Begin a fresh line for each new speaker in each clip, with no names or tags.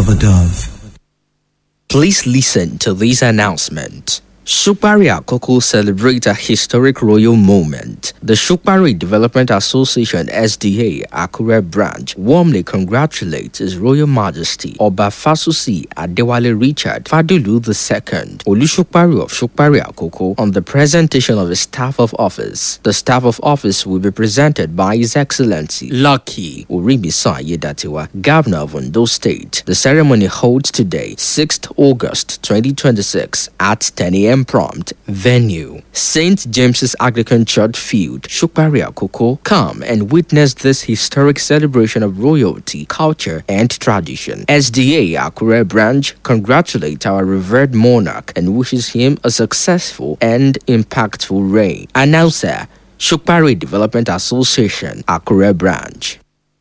of a dove.
Please listen to this announcement. Shukbari Akoko celebrate a historic royal moment. The Shukbari Development Association SDA Akure branch warmly congratulates His Royal Majesty Oba Fasusi Adewale Richard Fadulu II, Olushukbari of Shukbari Akoko, on the presentation of his staff of office. The staff of office will be presented by His Excellency Lucky Uribisa Yedatiwa, Governor of Ondo State. The ceremony holds today, 6th August 2026 at 10 a.m prompt venue st james's anglican church field shukbari akoko come and witness this historic celebration of royalty culture and tradition sda akure branch congratulates our revered monarch and wishes him a successful and impactful reign announcer shukbari development association akure branch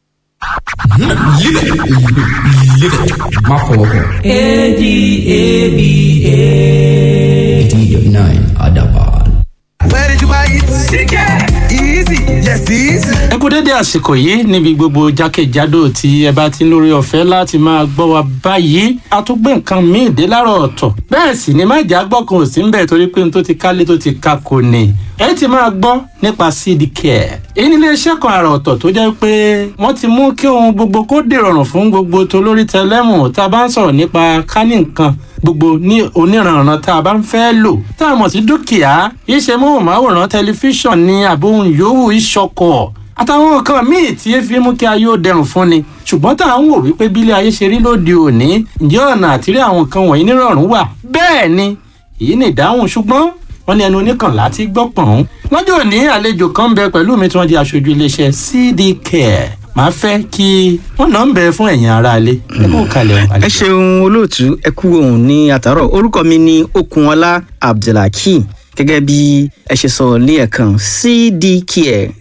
má fọwọ́ kàn. eighty eight nine adaban.
Where did you buy it? Chicken! Easy! Yes, easy!
ẹ kú dédé àsìkò yìí níbi gbogbo jákèjádò tí ẹ bá ti ń lórí ọ̀fẹ́ láti máa gbọ́ wa báyìí a tún gbé nǹkan míì dé láàárọ̀ ọ̀tọ̀ bẹ́ẹ̀ sì ni má jà gbọ́ kan ò sí ń bẹ̀ torí pé n tó ti kálé tó ti ka kò ní ẹ ti máa gbọ́ nípa cd care èyí nílé iṣẹ́ kan àrà ọ̀tọ̀ tó jẹ́ pé wọ́n ti mú kí ohun gbogbo kó dèrọ̀rùn fún gbogbo tolórí tẹlẹ́mù tá a bá ń sọ̀rọ̀ nípa kání nǹkan gbogbo ní oníranran tá a bá ń fẹ́ lò tá a mọ̀ sí dúkìá iṣẹ́ móhùnmáwòrán tẹlifíṣàn ní àbóhùn yòówù ìṣọkọ̀ àtàwọn nǹkan míì tí ẹ fi mú kí ayé ó dẹrùn fún ni ṣùgbọ́n tá à ń wò wípé bílé ayé ṣe rí lóde òní ǹjẹ́ ọ̀nà àtìrí àwọn nǹkan wọ̀nyí nírọ̀rùn wà bẹ́ẹ̀ ni èyí ni ìdáhùn ṣùgbọ́n wọ́n ní ẹnu oníkànlá ti gbọ́ pọ̀n. lọ́jọ́ òní àlejò kan ń bẹ pẹ̀lú mi tí wọ́n di aṣojú iléeṣẹ́ cd care màá fẹ́ kí wọ́n náà ń bẹ fún ẹ̀yin aráalé ẹ kó kalẹ̀ o.
ẹ ṣeun olóòtú ẹ kú ohun ní àtàrọ orúkọ mi ní okunọlá abdulhakeem gẹ́gẹ́ bí ẹ ṣe sọ lẹ́ẹ̀kan cdcare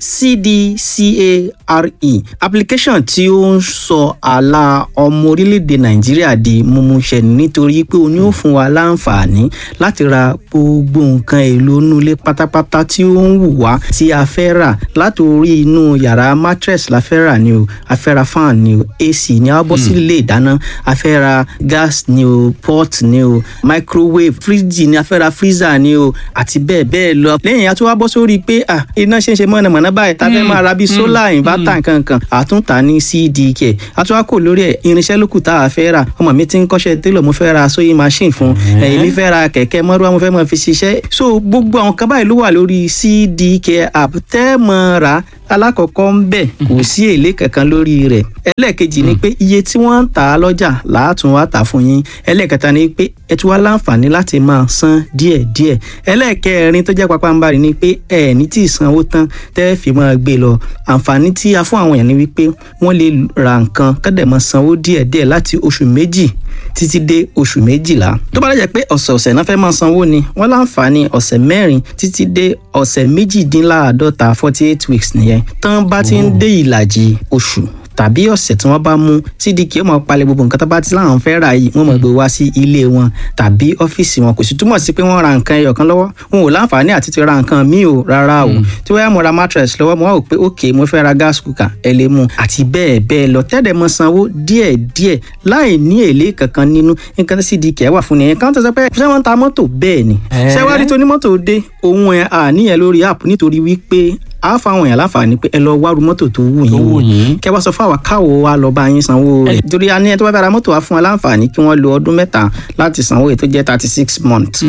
cdcare application tí ó ń sọ àlà ọmọ orílẹ̀-èdè nàìjíríà di mímúṣẹ nítorí pé o ní ó fún wa láǹfààní láti ra gbogbo nǹkan èlò inú ilé pátápátá tí ó ń wù wá tí a fẹ́ rà láti orí inú yàrá mattress la fẹ́ rà ni o a fẹ́ ra fan ni o ac ni a bọ́ sí ilé ìdáná a fẹ́ ra gas ni o pot ni o microwave fridge ni a fẹ́ ra freezer ni o àti bẹ́ẹ̀ bẹ́ẹ̀ lọ. lẹ́yìn a tún wá bọ́ sórí pé à iná ṣe ń ṣe mọ̀nàmọ́ná báyìí tá a fẹ́ máa ra bíi solar inverter nkankan àtúntà ní cdk a tún wá kò lórí ẹ̀ irinṣẹ́ lókù tá a fẹ́ rà ọmọ mi ti ń kọ́ṣẹ́ télọ̀ mo fẹ́ ra sewing machine fún ẹ̀yìn mi fẹ́ ra kẹ̀kẹ́ mọ́rúwá mo fẹ́ máa fi ṣiṣẹ́ so gbogbo àwọn kan báyìí ló wà lórí cdk app tẹ́ mọ́ ra alákọ̀ọ́kọ́ ń bẹ̀ kò sí èlé kankan lórí rẹ̀ ẹlẹ́ẹ̀kejì ni pé iye tí wọ́n ń tà á lọ́jà làátún wá tà fún yín ẹlẹ́ẹ̀kẹta ni pé ẹ tún wá láǹfààní láti máa san díẹ̀díẹ̀ ẹlẹ́ẹ̀kẹrin tó jẹ́ pápánbarì ni pé ẹ ní tí ì sanwó tán tẹ́ ẹ fi máa gbé lọ àǹfààní tí a fún àwọn èèyàn ni wípé wọ́n lè ra nǹkan kọ́dẹ̀ máa sanwó díẹ̀díẹ̀ láti oṣù méjì títí dé oṣù méjìlá tó bá dẹ̀ pé ọ̀sẹ̀ọ̀sẹ̀ náà fẹ́ máa sanwó ni wọ́n láǹfààní ọ̀sẹ̀ mẹ́rin títí dé ọ̀sẹ̀ méjìdínláàádọ́ta forty eight weeks nìyẹn tán bá ti ń dé ìlàjì oṣù tàbí ọ̀sẹ̀ tí wọ́n bá mú cdk ó máa palẹ̀ gbogbo nǹkan tó bá ti láwọn fẹ́ rà yìí wọ́n máa gbé wá sí ilé wọn tàbí ọ́fíìsì wọn kò sì túmọ̀ sí pé wọ́n ra nǹkan ẹyọ kan lọ́wọ́ wọn ò láǹfààní àti ti ra nǹkan míì o rárá o tí wọ́n yá mo ra mattress lọ́wọ́ mo wá wò pé ok mo fẹ́ ra gas cooker ẹ lè mú àti bẹ́ẹ̀ bẹ́ẹ̀ lọ tẹ́lẹ̀ mọ sanwó díẹ̀ díẹ̀ láì ní èlé kankan nínú nǹkan tí cdk wà fún nìyẹn kan tó sọ pé ṣé wọ́n ń ta mọ́tò bẹ́ẹ̀ ni ṣé wá rí tó ní mọ́tò dé òun ẹ̀ àníyàn lórí app nítorí wípé a fáwọn èèyàn láǹfààní pé ẹ lọ wárú mọ́tò tó wù yín o kẹ wá sọ fún àwa káwo wa lọ bá yín sanwó rẹ̀ torí a ní ẹ tó bá fẹ́ ra mọ́tò wa fún wa láǹfààní kí wọ́n lo ọdún mẹ́ta láti sanwó èyí tó jẹ́ thirty six months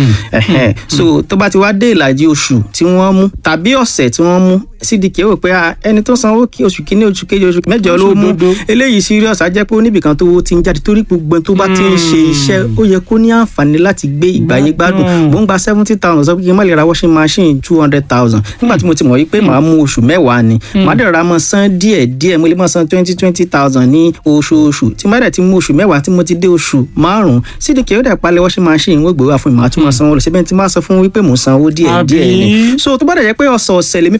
so tó bá ti wá dé ìlàjì oṣù tí wọ́n mú tàbí ọ̀sẹ̀ tí wọ́n mú cdk rò pé ẹni tó sanwó kí oṣù kínní oṣù kejì oṣù mẹ́jọ ló mú eléyìí serious á jẹ́ pé oníbìkan tó ti ń jáde torí gbogbo tó bá ti ń ṣe iṣẹ́ ó yẹ kó ní àǹfààní láti gbé ìgbàyé gbádùn mò ń gba seventy thousand sọ pé kí n má lè ra washing machine two hundred thousand nígbà tí mo ti mọ̀ wípé màá mú oṣù mẹ́wàá ni màá dẹ̀ ra mọ́ san díẹ̀ díẹ̀ mo lè mọ́ san twenty twenty thousand ní oṣooṣù tí má dẹ̀ ti mú oṣù mẹ́wàá tí mo ti dé oṣù márùn-ún cdk ó dẹ̀ palẹ̀ washing machine wọ́n gbé wá fún mi màá tún mọ́ sanwó lọ síbẹ̀ tí má sọ fún wípé mò ń sanwó díẹ̀ díẹ̀ ni so tó bá dẹ̀ jẹ́ pé ọ̀sọ̀ọ̀sẹ̀ lèmi fẹ́ mọ́ sanwó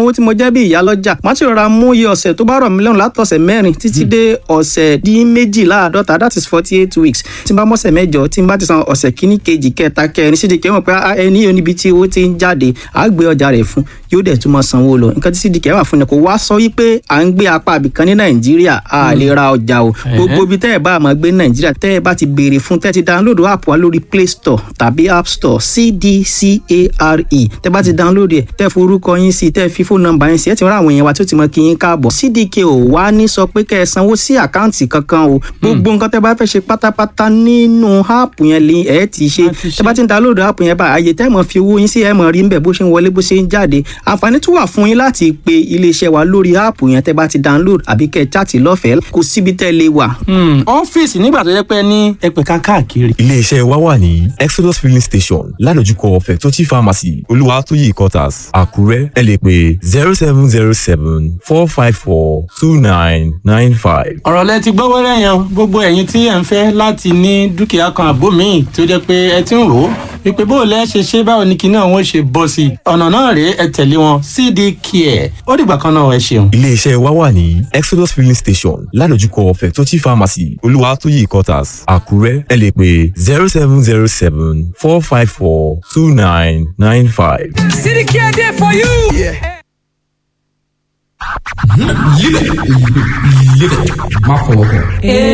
sanwó tí mo jẹ́ bí ìyá lọ́jà má ti rọra mú iye ọ̀sẹ̀ tó bá rọ̀ mí lọ́rùn látọ̀sẹ̀ mẹ́rin títí dé ọ̀sẹ̀ dín méjìláàdọ́ta that is forty eight weeks tí n bá mọ́sẹ̀ mẹ́jọ tí n bá ti san ọ̀sẹ̀ kíní kejì kẹta kẹrin sídìkì ẹ̀ mọ̀ pé ẹni yóò níbi tí owó ti ń jáde àá gbé ọjà rẹ̀ fún yóò dẹ̀ tún máa sanwó lọ nǹkan tí sídìkì ẹ̀ wà fún ni kò wá sọ wípé à ń gbé apá àbìkan ní nàìjíríà a lè ra ọjà o gbogbo ibi tẹ́ ẹ̀ bá máa gbé ní nàìjíríà tẹ́ ẹ̀ bá ti béèrè fún tẹ́ ẹ ti download app wa lórí play store tàbí app store cdcare tẹ́ bá ti download ẹ̀ tẹ́ forúkọ yín sí tẹ́ fi fóònù nọ́mbà yín sí ẹ̀ ti rán àwọn èèyàn wa tó ti mọ kí yín káàbọ̀ cdk ò wá ní sọ pé kẹ́ ẹ sanwó sí àkáǹtì kankan o gbogbo nǹkan tẹ́ bá fẹ́ ṣe pátápátá nínú app yẹn lè ẹ̀ ti ṣe tẹ́ bá ti ń download app yẹn bá àyè tẹ́ mọ̀ fi owó yín sí ẹ̀ mọ̀ rí ń bẹ̀ bó ṣe ń wọlé bó ṣe ń jáde àǹfààní tún wà fún yín láti pe iléeṣẹ́ wa lórí app yẹn tẹ́ bá ti download àbí kẹ́ ẹ chat lọ́fẹ̀ẹ́ kò síbi tẹ́ lè wà.
ọ́fíìsì nígbà tó yẹ pé ní ẹgbẹ̀ka káàkiri.
iléeṣẹ́ wa wà ní exodus filling station ládojúkọ fẹ̀tọ́tì pharmacy olúwatóyè quarters àkúrẹ́ ẹ lè pè zero seven zero seven four five four two nine nine five.
ọ̀rọ̀ lẹ ti gbọ́ wẹ́rẹ́ yẹn gbogbo ẹ̀yin tí ẹ̀ ń fẹ́ láti ní dúkìá kan àbó míì tó jẹ́ pé ẹ ti ń rò ó wípé bó o lẹ́ ṣe ṣe báwo ni kinní àwọn ṣe bọ́ sí i ọ̀nà náà rèé ẹ tẹ̀lé wọn cd care ó dìgbà kan náà ẹ ṣeun.
iléeṣẹ́ wa wà ní exodus filling station ládojúkọ fẹ̀tọ́tì pharmacy olúwatóyè quarters àkúrẹ́ ẹ lè pè zero seven zero seven four five four two nine nine five.
City Care there for you. Yeah.
Live it. Live it. My father.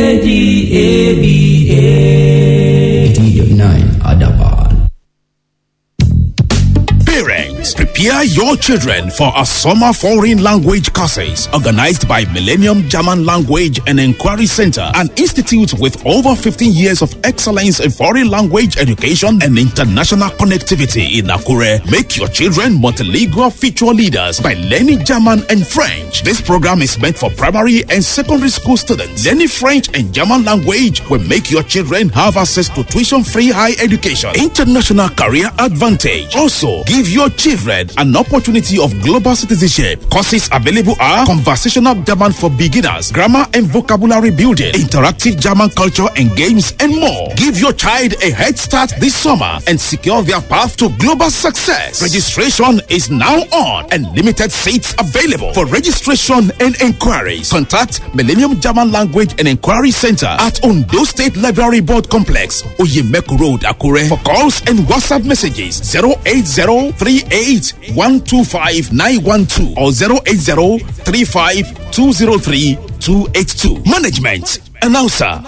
A-D-A-B-A. 89 Adaban.
Parents, prepare your children for a summer foreign language courses organized by Millennium German Language and Inquiry Center, an institute with over 15 years of excellence in foreign language education and international connectivity in Akure. Make your children multilingual future leaders by learning German and French. This program is meant for primary and secondary school students. Learning French and German language will make your children have access to tuition-free high education, international career advantage. Also, give your children an opportunity of global citizenship. Courses available are conversational German for beginners, grammar and vocabulary building, interactive German culture and games, and more. Give your child a head start this summer and secure their path to global success. Registration is now on and limited seats available. For registration and inquiries, contact Millennium German Language and Inquiry Center at Ondo State Library Board Complex, Oyemeku Road, Akure. For calls and WhatsApp messages, 080 38 125 912 or 080 35 203 282. Management Announcer.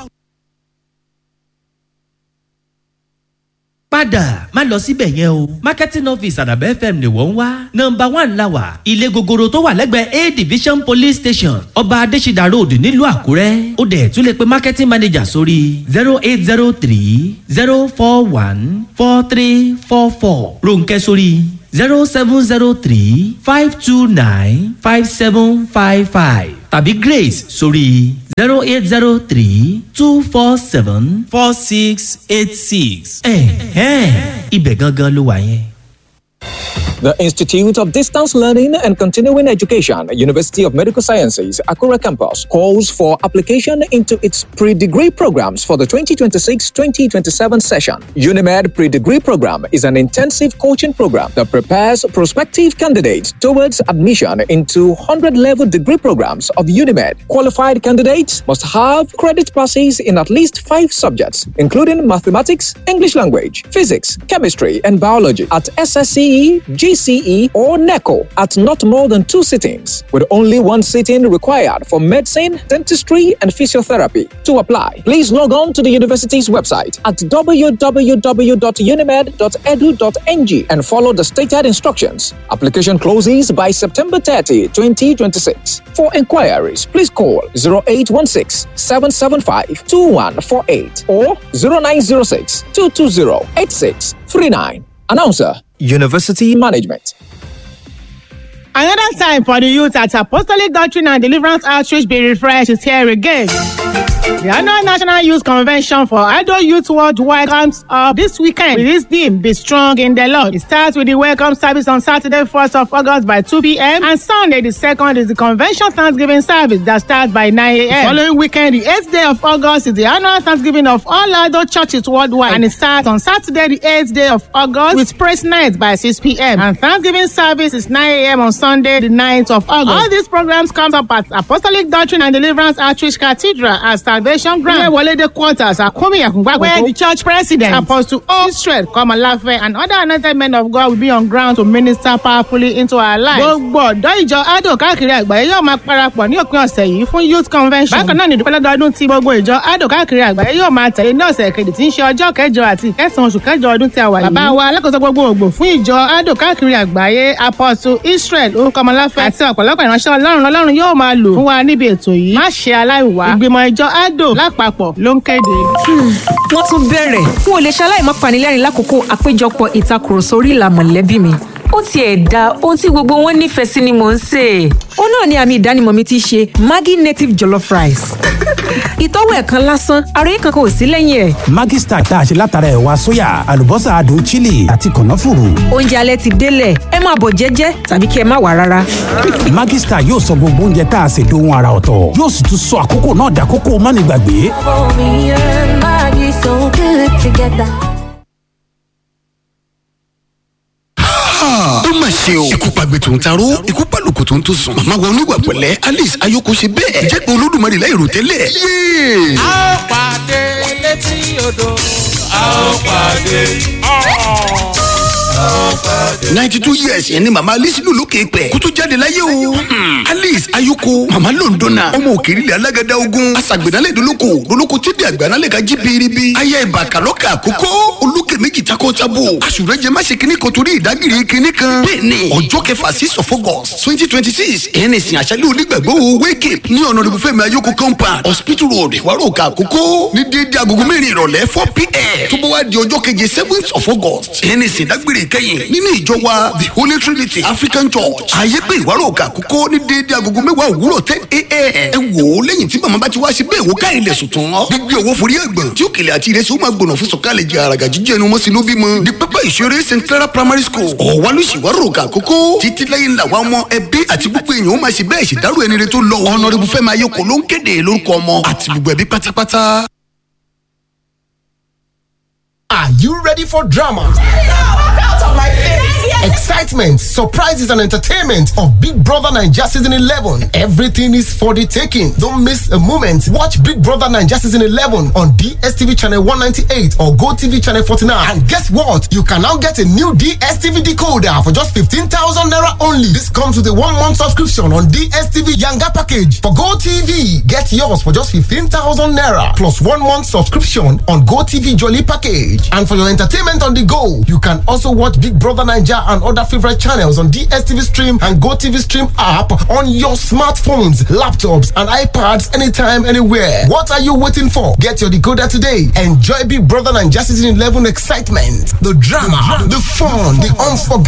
padà má lọ síbẹ̀ yẹn o marketing office àdàbẹ́ fm ni wọ́n ń wá nọmba one la wà ilé gogoro tó wà lẹ́gbẹ̀ẹ́ a division police station ọba adésídà road nílùú àkúrẹ́ ó dẹ̀ tún lè pe marketing manager sórí zero eight zero three zero four one four three four four ronkẹ́ sórí zero seven zero three five two nine five seven five five tàbí grace sórí zero eight zero three two four seven four six eight six. ẹ̀hẹ́n ibẹ̀ gangan ló wà yẹn.
The Institute of Distance Learning and Continuing Education, University of Medical Sciences, Akura Campus, calls for application into its pre degree programs for the 2026 2027 session. UNIMED Pre Degree Program is an intensive coaching program that prepares prospective candidates towards admission into 100 level degree programs of UNIMED. Qualified candidates must have credit passes in at least five subjects, including mathematics, English language, physics, chemistry, and biology at SSCE, GCE, or NECO at not more than two sittings, with only one sitting required for medicine, dentistry, and physiotherapy. To apply, please log on to the university's website at www.unimed.edu.ng and follow the stated instructions. Application closes by September 30, 2026. For inquiries, please call 0816 775 2148 or 0906 220 8639. Announcer University Management.
Another time for the youth at Apostolic Doctrine and Deliverance Outreach be refreshed is here again. The annual National Youth Convention for Adult Youth Worldwide comes up this weekend with this theme, Be Strong in the Lord. It starts with the welcome service on Saturday, 1st of August by 2 p.m. and Sunday, the 2nd is the convention Thanksgiving service that starts by 9 a.m. Following weekend, the 8th day of August is the annual Thanksgiving of all adult churches worldwide and it starts on Saturday, the 8th day of August with praise night by 6 p.m. and Thanksgiving service is 9 a.m. on Sunday, the 9th of August. All these programs come up at Apostolic Doctrine and Deliverance Outreach Cathedral at Salvation Ground, Wolede Quarters, Akumi Yakungbako, where the church president, Apostle O. Israel Komalafe, and other anointed men of God will be on ground to minister powerfully into our lives. Gbogbo ọ̀dọ́ ìjọ Ado káàkiri àgbáyé yóò máa parapọ̀ ní òpin ọ̀sẹ̀ yìí fún youth convention. Bákan náà ní ìdúpẹ́ lọ́dọọdún tí gbogbo ìjọ Ado káàkiri àgbáyé yóò máa tẹ̀lé ní ọ̀sẹ̀ kejì tí ń ṣe ọjọ́ kẹjọ àti ìkẹsàn-án oṣù kẹjọ ọdún tí a wà yìí. Bàbá wa alákòóso gbogbo ògbò fún ìjọ Ado káàkiri àgbáyé Apostle Israel Komalafe àti ọ̀pọ̀lọpọ̀ ìránṣẹ́ Ọlọ́run Ọlọ́run yóò máa lò fún wa níbi ètò yìí. Má ṣe aláìwá. Ìgbìmọ̀ ìjọ Ado lápapọ̀ ló ń kéde.
wọ́n tún bẹ̀rẹ̀ n ò lè ṣaláì má panilẹ́rìn lákòókò àpéjọpọ̀ ìtakùrọ̀sọ orí ìlà mọ̀lẹ́bí mi ó tiẹ̀ da ohun tí gbogbo wọn nífẹ̀ẹ́ sí ni mò ń sè é. ó náà ni àmì ìdánimọ̀ mi ti ṣe maggi native jollof rice. ìtọ́wò ẹ̀ kan lásán àròyé kankan ò sí lẹ́yìn ẹ̀.
Maggi Star tá a ṣe látara ẹ̀wà sóyà àlùbọ́sà adùn chili àti kànáfùrù.
oúnjẹ alẹ́ ti délẹ̀ ẹ máa bọ̀ jẹ́jẹ́ tàbí kí ẹ má wà rárá.
Maggi Star yóò sọ gbogbo oúnjẹ tá a ṣe dohun ara ọ̀tọ̀ yóò sì tún sọ àkókò náà dàkókò mánigbàgbé.
ó mà ṣe o ikú pàgbé tó ń taró ikú pàlùkù tó ń tó sùn màmá wa oníwà pẹ̀lẹ́ alice ayoko ṣe bẹ́ẹ̀ jẹ́ pé olódùmarè láì rò tẹ́lẹ̀ yéé.
a ó pàdé létí odò a ó pàdé.
ninety two years yẹn ni màmá alice lò lókè pẹ̀ kó tó jáde láyé o. Hmm. alice ayoko màmá londona ọmọ òkèèrè alágàdá ogun aṣàgbẹ̀nálẹ̀ dolóko dolóko tíbi àgbànálẹ̀ ka jí biribi ayé ìbàkàlọ́kà àkókò olókè méjì takọ tabo àṣùrẹ́jẹ má ṣe kíní kan torí ìdágìrì kíní kan. bẹ́ẹ̀ni ọjọ́ kẹfà six of august twenty twenty six ẹ̀yẹn nìsín àṣálẹ́ onígbàgbọ́ wake up ní ọ̀nà ìbùfẹ́mi ayoko compound hospital road ìwárọ̀ọ̀kà àkókò ní déédéé agogo mẹ́rin ìrọ̀lẹ́ four pm tó bá wá di ọjọ́ keje seventh of august ẹ̀yẹn nìsín dágbére kẹ́yìn nínú ìjọ wa the holy trinity african church ààyè pé ìwárọ̀ọ̀kà àkókò ní déédéé agogo mẹ́wàá òwúrọ̀ ten am ẹ wò ó lẹ́yìn tí màmá bá ti wá sí bẹ́ẹ̀ wò káyìn lẹ̀ sùn tán gbígbé owó forí ẹ̀gbọ̀n tí òkèlè àti ìrẹsì ó máa gbọ̀nà fún sọ̀kalẹ̀ jẹ àràgà jíjẹ́ ẹnu mọ́sí ló bímọ di pẹ́pẹ́ ìṣeré st clara primary school ọ̀wálùsíwárọ̀ọ̀kà àkókò títí lẹ́yìn làwọn ọmọ ẹbí àti gbogbo èèyàn ó máa ṣe bẹ́ẹ̀ ṣèdárò ẹni rẹ tó lọ ọ̀nàrẹ́bù fẹ́ máa yọkọ̀ ló ń kéde lórúkọ ọmọ àti gbogbo ẹbí pátápátá.
Are you ready for drama? Excitement, surprises, and entertainment of Big Brother Nigeria Season 11. Everything is for the taking. Don't miss a moment. Watch Big Brother Nigeria Season 11 on DSTV Channel 198 or GoTV Channel 49. And guess what? You can now get a new DSTV decoder for just 15,000 Naira only. This comes with a one month subscription on DSTV Yanga package. For GoTV, get yours for just 15,000 Naira plus one month subscription on GoTV Jolly package. And for your entertainment on the go, you can also watch Big Brother Nigeria and other favorite channels on DSTV Stream and GoTV Stream app on your smartphones, laptops, and iPads anytime, anywhere. What are you waiting for? Get your decoder today. Enjoy Big Brother Nigeria Season 11 excitement, the drama, the fun, the unforgettable.